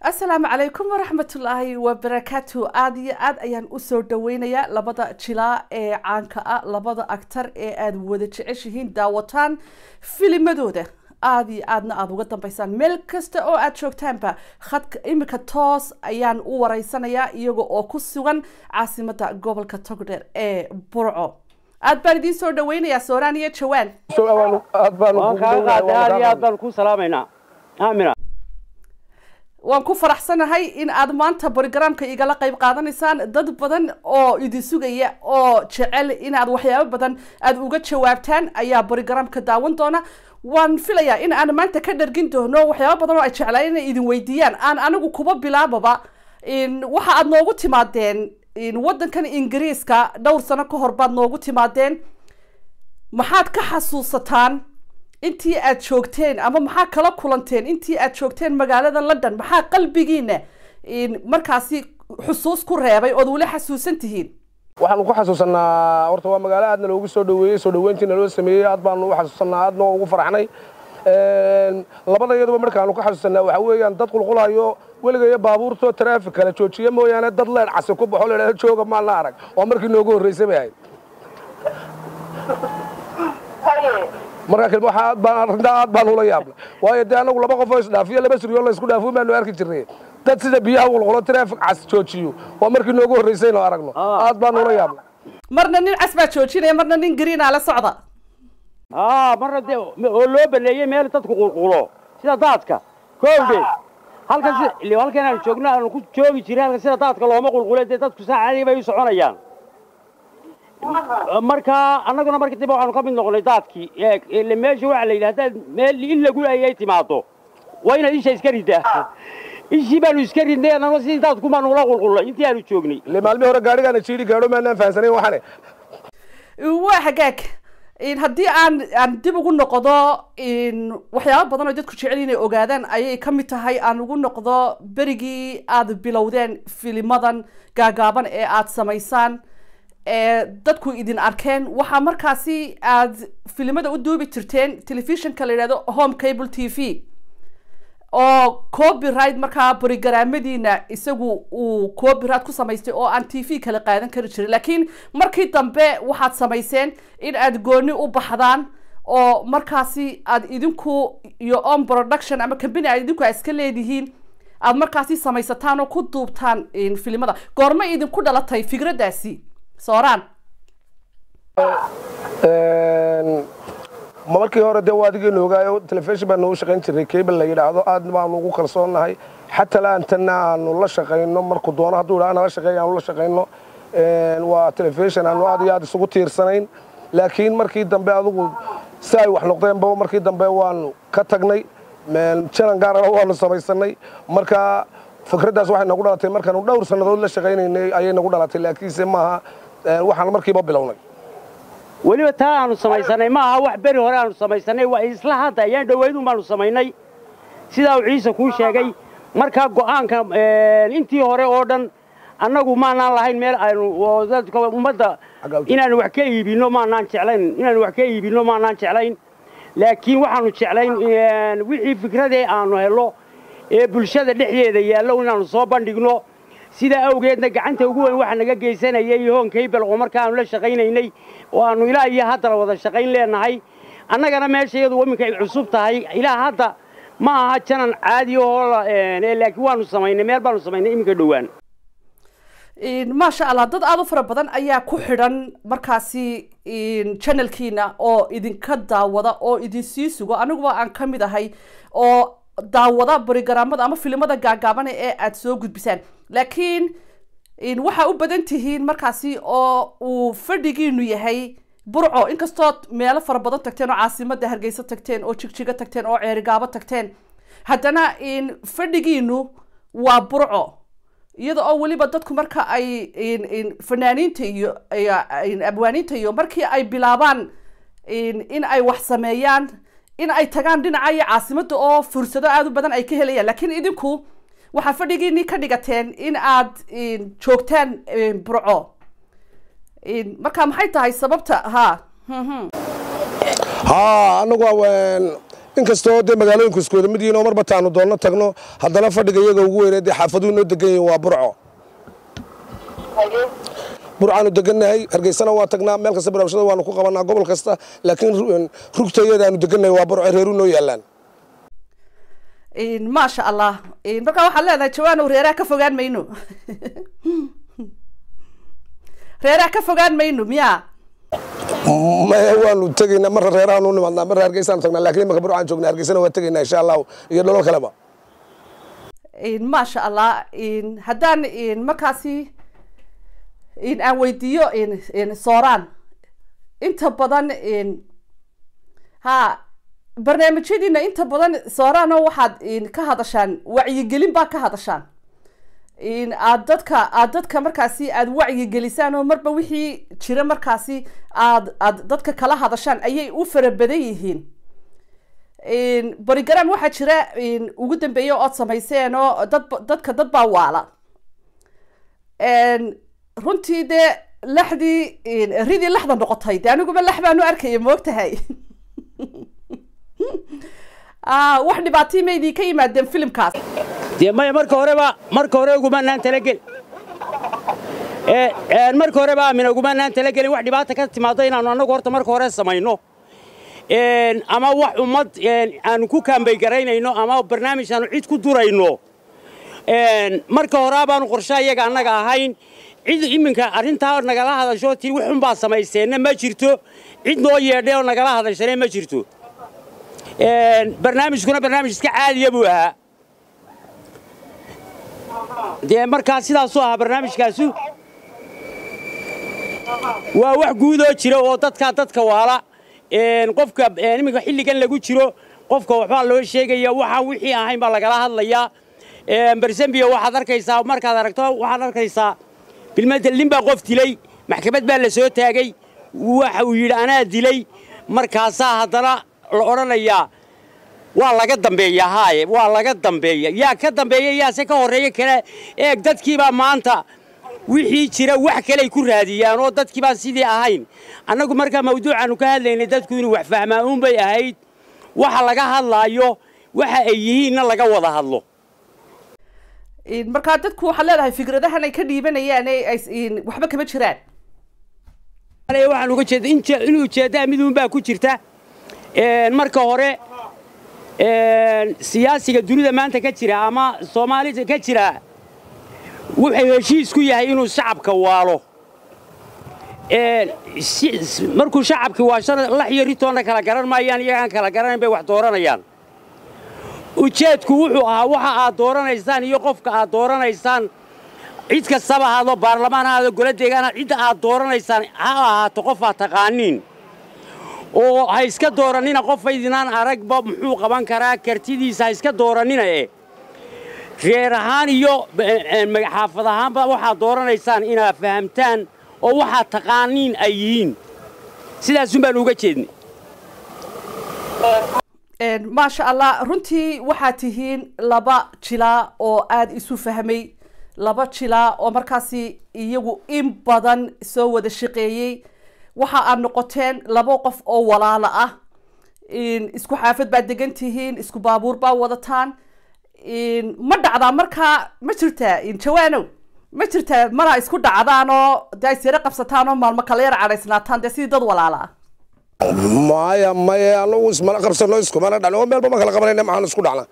asalaamu calaykum waraxmatullaahi wabarakaatu aada iyo aad ayaan usoo dhaweynayaa labada jilaa ee caanka ah labada actar ee aada wada jeceshihiin daawataan filimadooda aada iyo aadna aada uga dambeysaan meel kasta oo aada joogtaanba khadka imika toos ayaan u wareysanayaa iyaga oo ku sugan caasimada gobolka togdheer ee burco aad baan idiin soo dhaweynayaa sooraan iyo jawaan waan kaaga qaaday aad iyo aad baan ku salaamaynaa aamina waan ku faraxsanahay in aad maanta brogramka igala qayb qaadanaysaan dad badan oo idin sugaya oo jecel inaad waxyaabo badan aada uga jawaabtaan ayaa brogramka daawan doona waan filayaa in aan maanta ka dhargin doono waxyaabo badan oo ay jeclaan inay idin weydiiyaan aan anigu kuba bilaababa waxa aad noogu timaadeen waddankan ingiriiska dhowr sano ka hor baad noogu timaadeen maxaad ka xasuusataan intii aad joogteen ama maxaa kala kulanteen intii aad joogteen magaalada london maxaa qalbigiina markaasi xusuus ku reebay ood weli xasuusan tihiin waxaanu ku xasuusanaa horta waa magaalo aadna loogu soo dhaweeyey soo dhaweyntiina loo sameeyey aad baanu u xasuusanaa aadna ugu farxnay labada iyaduba markaanu ku xasuusanaa waxaa weeyaan dad qulqulayo weligayo baabuurto taraafik kala joojiye mooyaane dad leedh casi ku baxo leedhaha jooga maana arag oo markii noogu horreysay bay ahayd markaa waxa aad baan arrintaa aad baan ula yaabnay waayo dee anagu laba qof oo isdhaafiyo laba siriyoo la isku dhaafo baanu arki jirnay dad sida biyaha qulqulo taraafik cas joojiyo waa markii noogu horreysaynu aragno aad baan ula yaabnay marna nin cas baa joojinaya marna nin greenaa la socda aa marna dee oo loo baneeyey meel dadku qulqulo sida daadka koowdhe halkan si halkan aanu joogno aanu ku joogi jiray halkan sida daadka looma qulqule dee dadku saacadii bay u soconayaan markaa annaguna markii dambe waxaanu ka mid noqonay daadkii ile meesha waxaa la yidhi haddaad meel in lagu ayay timaado waa inaad isha iska ridaa ishii baanu iska ridnay annagoo sidii daadku baanu ula qulqullay intii aanu joognay ile maalmihii hore gaadhigaana jiidhi gaadho maanaan fahansanayn waxane waa hagaag haddii aan aan dib ugu noqdo waxyaaba badan oo dadku jecel inay ogaadaan ayay ka mid tahay aan ugu noqdo berigii aada bilowdeen filimadan gaagaaban ee aada samaysaan ee dadku idin arkeen waxaa markaasi aad filimada u duubi jirteen telefishinka la yidhahdo home cable t v oo copyright markaa brogaraamadiina isagu uu copyright ku samaystay oo aan t v kala qaadan kari jirin laakiin markii dambe waxaad samayseen in aad gooni u baxdaan oo markaasi aad idinku iyo on production ama company aad idinku aad iska leedihiin aad markaasi samaysataan oo ku duubtaan filimada goorma idinku dhalatay fikraddaasi sooraan markii hore dee waa adigii noogaayo telefishin baan noogu shaqayn jirnay cable la yidhaahdo aad baanu ugu kalsoonnahay xataa laantana aanu la shaqayno markuu doono hadduu idhaa nala shaqeeya aanu la shaqayno waa telefishin aanu aad iyo aad isugu tiirsanayn laakiin markii dambe adugu si ay wax noqdeenba markii dambe waanu ka tagnay janan gaarana waanu samaysanay marka fikraddaas waxay nagu dhalatay markaanu dhowr sannadood la shaqaynaynay ayay nagu dhalatay laakiinse maaha waxaan markiiba bilownay weliba taa aanu samaysanay ma aha wax beri hore aanu samaysanay waa isla hadda ayaan dhowaydun baanu samaynay sidaa uu ciise kuu sheegay markaa go'aanka intii hore oo dhan annagu maanaan lahayn meel aynu dadka ummadda inaanu wax ka iibinno maanaan jeclayn inaanu wax ka iibinno maanaan jeclayn laakiin waxaanu jeclayn wixii fikradee aanu hello ee bulshada dhexdeeda yaallo inaanu soo bandhigno sidaa awgeedna gacanta ugu weyn waxa naga geysanayay hoonkaybel oo markaanu la shaqaynaynay oo aanu ilaa iyo haddana wada shaqayn leenahay annagana meesha iyadu iminka ay cusub tahay ilaa hadda ma aha janan caadi oo laakiin waanu samaynay meel baanu samaynay iminka dhowaan maasha allah dad aada u fara badan ayaa ku xidhan markaasi channelkiina oo idinka daawada oo idin sii sugo aniguba aan ka mid ahay oo daawada brogaraamada ama filimada gaagaabana ee aada soo gudbisaan laakiin waxaa u badan tihiin markaasi oo uu fadhigiinu yahay burco inkastood meelo fara badan tagteen oo caasimada hargeysa tagteen oo jigjigo tagteen oo ceerigaabo tagteen haddana fadhigiinu waa burco iyada oo weliba dadku marka ay fanaaniinta iyo abwaaniinta iyo markii ay bilaabaan in ay wax sameeyaan in ay tagaan dhinaca iyo caasimada oo fursado aada u badan ay ka helayaan laakiin idinku waxaa fadhigiinii ka dhigateen in aad joogtaan burco marka maxay tahay sababta ha haa anagu inkastoo dee magaalooyinku iskooda mid yihiin oo marba taanu doonno tagno haddana fadhiga iyaga ugu weynee dee xaafaduhu noo degan yihiin waa burco burcaanu degannahay hargeysana waa tagnaa meel kasta barnaamijyada waanu ku qabanaa gobol kasta laakiin rugta iyadaanu degannahay waa burco reeru noo yaallaan maasha allah markaa waxaad leedahay jawaanow reeraha ka fogaan mayno reeraha ka fogaan mayno miya maya waanu tegaynaa marra reerahaanu u nimaadnaa marra hargeysaanu tagnaa lakiin imanka burcaan joognaa hargeysana waa tegaynaa insha allahu iyo dholol kaleba maasha allah haddaan markaasi aan weydiiyo sooraan inta badan ha barnaamijyadiina inta badan sooraan oo waxaad ka hadashaan wacyigelin baa ka hadashaan aad dadka aad dadka markaasi aada wacyigelisaan oo marba wixii jira markaasi aad aad dadka kala hadashaan ayay u fara badan yihiin borigram waxaa jira ugu dambeeya ood samayseen oo dad dadka dad baa waala runtii dee laxdii ridii laxda noqotay de aniguba lax baanu arkaya moogtahay wax dhibaatay ma idinka yimaadeen filimkaas dee maya marka horeba marka hore ugumanaan talagel marka horeba aamina ugumanaan talagelin wax dhibaata ka timaado inaanu annagu horta marka hore samayno ama wax ummad aanu ku kaambay garaynayno ama barnaamij aanu cid ku durayno marka horaa baanu qorshaha iyaga annaga ahayn cid iminka arrintaa nagala hadasho tii wixun baa samayseenna ma jirto cid noo yeedhay oo nagala hadashane ma jirto barnaamijkuna barnaamij iska caadiya buu ahaa dee markaa sidaasuu ahaa barnaamijkaasu waa wax guudoo jira oo dadkaa dadka waala qofka iminka xilligan lagu jiro qofka waxbaa loo sheegaya waxaan wixii ahayn baa lagala hadlayaa barsambiya waxaad arkaysaa markaad aragto waxaad arkaysaa bilmadel nin baa qof dilay maxkamad baa la soo taagay waxa uu yidhi anaa dilay markaasaa haddana la odhanayaa waa laga dambeeya haaye waa laga dambeeya yaa ka dambeeya yaase ka horreeya kale eeg dadkiibaa maanta wixii jira wax kaley ku raadiyaan oo dadkiibaan sidii ahayn annagu markaa mawduucaannu ka hadlaynay dadku inuu wax fahmaa uunbay ahayd waxa laga hadlaayo waxa ay yihiinna laga wada hadlo markaa dadku waxaad leedahay fikradahan ay ka dhiibanayaan waxba kama jiraan waxaan uga jeeda in ujeeddaa miduunbaa ku jirta marka hore siyaasiga dunida maanta ka jira ama soomaalida ka jira wuxuu heshiis ku yahay inuu shacabka waalo markuu shacabkii waashana lax iyo ritoonna kala garan maayaan iyagaan kala garanayn bay wax dooranayaan ujeedku wuxuu ahaa waxa aad dooranaysaan iyo qofka aad dooranaysaan cid kastaba ahaado baarlamaan ha ahaado gola deegaan cidda aad dooranaysaan ha ahaato qof aad taqaaniin oo ha iska doorannina qofaydinaan aragba muxuu qaban karaa kartidiisa ha iska doorannina e reer ahaan iyo xaafad ahaanba waxaad dooranaysaan inaad fahamtaan oo waxaad taqaaniin ay yihiin sidaasun baan uga jeednay maasha allah runtii waxaad tihiin laba jilaa oo aada isu fahmay laba jilaa oo markaasi iyagu in badan soo wada shaqeeyey waxa aad noqoteen laba qof oo walaalo ah isku xaafad baad degan tihiin isku baabuur baa wadataan ma dhacdaa markaa ma jirtaa jawaanow ma jirtaa mana isku dhacdaan oo dee isyaro qabsataan oo maalmo kala yar cadhaysnaataan dee sidii dad walaalo ah maya maya anagu ismala qabsano iskumana dhacno oo meelba ma kala qabanayna maxaan isku dhacna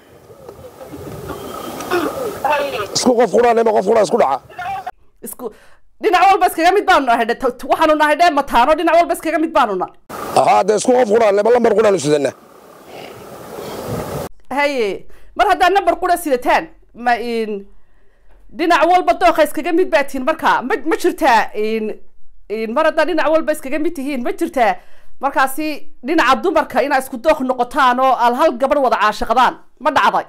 isku qof qudhanema qof qudha isku dhaca isku dhinac walba iskaga mid baanu nahay waxaanu nahay dhee mataano dhinac walba iskaga mid baanu nahay ahaa dee isku qof qudhaneba lambar qudhaanu sidana haye mar haddaa number qura sidataan ma in dhinac walba dooqa iskaga mid baa tihiin marka ma ma jirtaa in mar haddaa dhinac walba iskaga mid tihiin ma jirtaa markaasi dhinaca dumarka inaa isku dooq noqotaan oo al hal gabadh wada caashiqdaan ma dhacday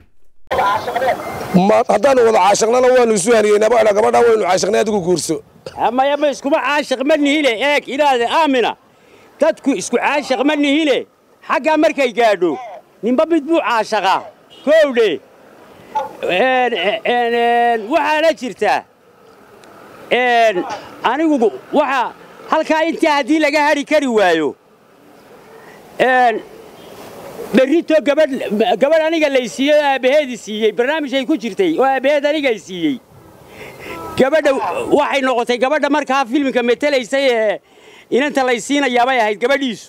ma haddaanu wada caashiqnana waanu isu haniyeynaba adha gabadha waynu caashiqnay adigu guurso maya ma iskuma caashiq ma nihile eeg ilaade aamina dadku isku caashiq ma nihile xaggaa markay gaadho ninba mid buu caashaqaa koowdhe waxaana jirtaa anigu waxa halkaa intaa haddii laga hadhi kari waayo berrito gabadh gabadh aniga lay siiyey oo aabbaheedii siiyey barnaamij ay ku jirtay oo aabbaheed anigay siiyey gabadha waxay noqotay gabadha markaa filmka metelaysay ee inanta lay siinayaabay ahayd gabadhiisu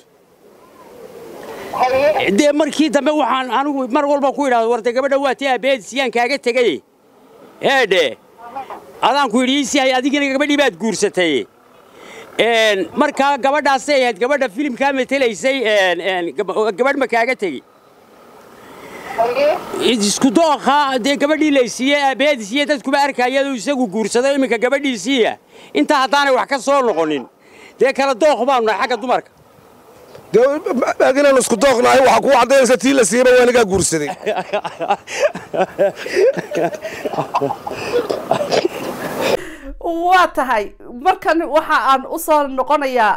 dee markii dambe waxaan anigu mar walba ku idhahdo warde gabadha waa tii aabbaheed siyaan kaaga tegay eedhe adaan ku yidhi iisi hay adigina gabadhii baad guursatay markaa gabadhaasay ahayd gabadha filimkaa metelaysay gabadh ma kaaga tegi isku dooqa dee gabadhii laysiiyey aabbaheedisiiye dadkuba arkayadu isagu guursado iminka gabadhiisiiya intaa haddaanay wax ka soo noqonin dee kala dooq baanu nahay xagga dumarka dee inaan isku dooqnahay waxaa kuu caddaynaysa tii la siiyeyba waa anigaa guursaday waa tahay markan waxa aan u soo noqonayaa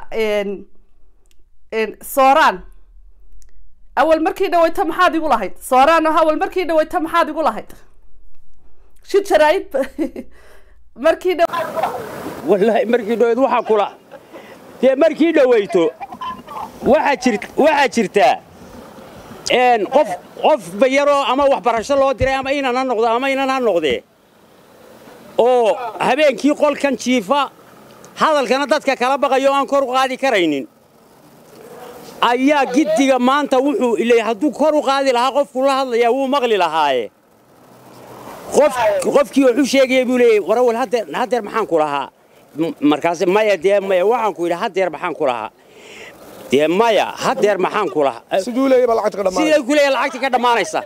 sooraan awal markii dhaweyta maxaad igu lahayd sooraan oo awal markii dhaweyta maxaad igu lahayd shid jaraa'id markii dha wallaahi markii dhaweyd waxaa kula dee markii dhaweyto waxaa jir waxaa jirtaa qof qof bayaroo ama waxbarasho loo diray ama inan ha noqdo ama inan ha noqdee oo habeenkii qolkan jiifa hadalkana dadka kala baqayo aan kor u qaadi karaynin ayaa giddiga maanta wuxuu ilay hadduu kor u qaadi lahaa qofku la hadlayaa wuu maqli lahaaye qof qofkii wuxuu sheegaya buu leeyay warawal haddeer haddeer maxaan ku lahaa markaas maya dee maya waxaan ku yidhi haddeer maxaan ku lahaa dee maya haddeer maxaan ku lahaa siduu leeyahay baa lacagta ka dhammaanay siday ku leeyahay lacagta ka dhammaanaysa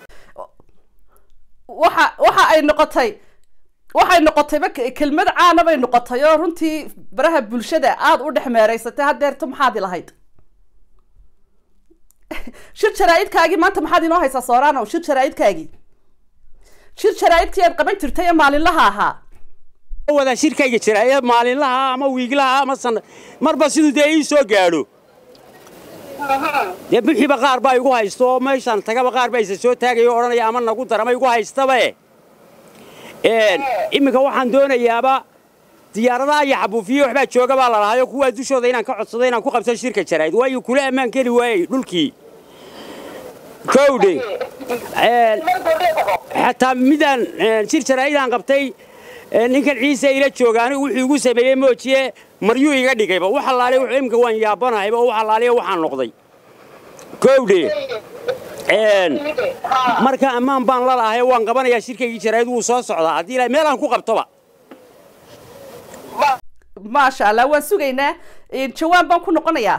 waxa waxa ay noqotay waxay noqotayba kelmad caana bay noqotay oo runtii baraha bulshada aada u dhex meeraysatay haddeerto maxaad i lahayd shir jaraa'idkaagii maanta maxaad inoo haysaa sooranow shir jaraa'idkaagii shir jaraa'idkii aad qaban jirtay ee maalinlaha ahaa wada shirkayga jira ee maalinlaha ama wiiglaha ama sana marba siduu dee ii soo gaadho dee bixiiba qaar baa igu haysto oo meeshaan tagaba qaar baa isa soo taagayo odhanaya ama nagu darama igu haystabae iminka waxaan doonayaaba diyaaradaha iyo xabuufiye waxbaa jooga baa lalahayo kuwaa dushooda inaan ka codsado inaan ku qabto shirka jaraa'id waayo kula ammaan keli waayey dhulkii kowdhe xataa midaan shir jaraa'idaan qabtay ninkan ciise ila jooga anigu wuxuu igu sameeyey moojiye maryuu iga dhigayba wax allaale wuxuu imika waan yaabanahayba oo wax allaaliya waxaan noqday kowdhe marka ammaan baan la lahay waan qabanayaa shirkaygii jaraa'id wuu soo socdaa haddii ilaa meel aan ku qabtoba maasha allah waan sugaynaa jawaan baan ku noqonayaa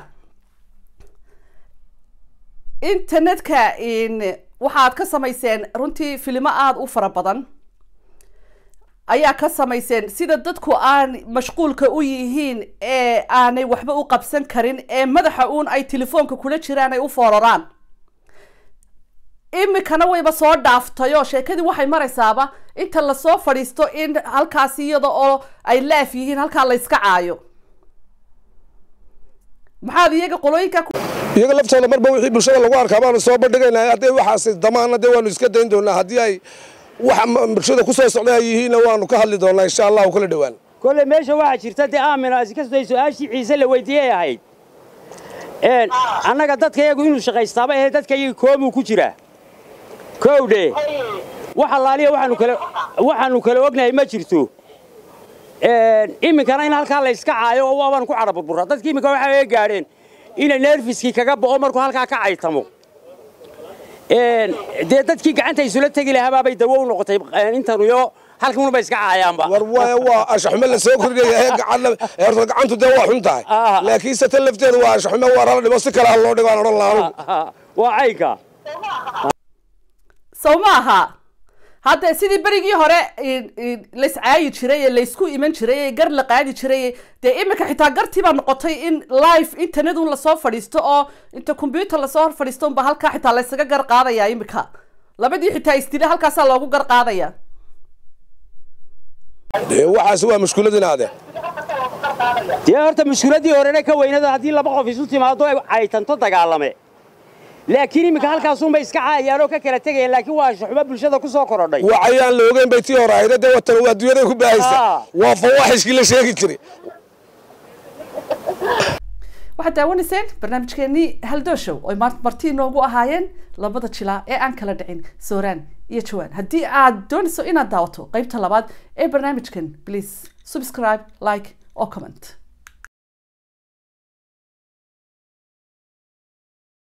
internetka waxaad ka samayseen runtii filimo aada u fara badan ayaa ka samayseen sida dadku aan mashquulka u yihiin ee aanay waxba u qabsan karin ee madaxa uun ay telefoonka kula jiraan ay u fooraraan imikana wayba soo dhaaftay oo sheekadii waxay maraysaaba inta lasoo fadhiisto in halkaasi iyada oo ay laaf yihiin halkaa la yska caayo maxaad iyaga qolooyinka iyaga laftooda marba wixii bulshada lagu arkaa baanu soo bandhigaynaa haddee waxaas damaana dee waanu iska dayn doonaa haddii ay waxa bulshada ku soo socda ay yihiinna waanu ka hadli doonaa insha allahu kala dhowaan kolle meesha waxaa jirta dee aamina iskastoo su-aashii ciise la weydiiyey ahayd annaga dadka iyagu inuu shaqaystaaba ahee dadka iyaga koomuu ku jiraa kowdhe wax allaaliya waxaanu kale waxaanu kale ognahay ma jirto iminkana in halkaa la yska caayo oo waabaan ku cadha burburra dadki iminka waxay gaadheen inay neerfiskii kaga bo'o markuu halkaa ka caytamo dee dadkii gacanta isula tegi lahabaabay dawo u noqotay intanuyo halkanunba iska caayaanba war waaya waa ashaxume la soo kordhaya ee gacan ee horta gacantu dee waa xun tahay Ah. laakiin se tan lafteedu waa ashaxume waa rala dhibo si kale ha loo dhigo aan odhan lahaa anugu waa caynka sow ma aha hadda sidii berigii hore layscaayi jiray ee laysku iman jiray ee gar la qaadi jiray dee iminka xitaa gartii baa noqotay in live internet un lasoo fadhiisto oo inta combyuter lasoo hor fadhiisto unba halkaa xitaa laysaga gar qaadaya iminka labadii xitaa istile halkaasaa loogu gar qaadaya dee waxaasi waa mushkuladin ade dee horta mushkiladii horena ka weynada haddii laba qof isu timaado ay caytanto dagaalame laakiin iminka halkaasunba iska caayaan oo ka kala tegayaan laakiin waa ashaxumo bulshada ku soo korodhay wacayaan la ogeyn bay tii hore ahayda dee watan waa adduunyada ku baahaysa Ah. waa fawaaxishkii la sheegi jiray waxaad daawanayseen barnaamijkeenii haldooshow oo marti inoogu ahaayeen labada jilaa ee aan kala dhicin sooraan iyo jawaan haddii aad doonayso inaad daawato qeybta labaad ee barnaamijkan please subscribe like or comment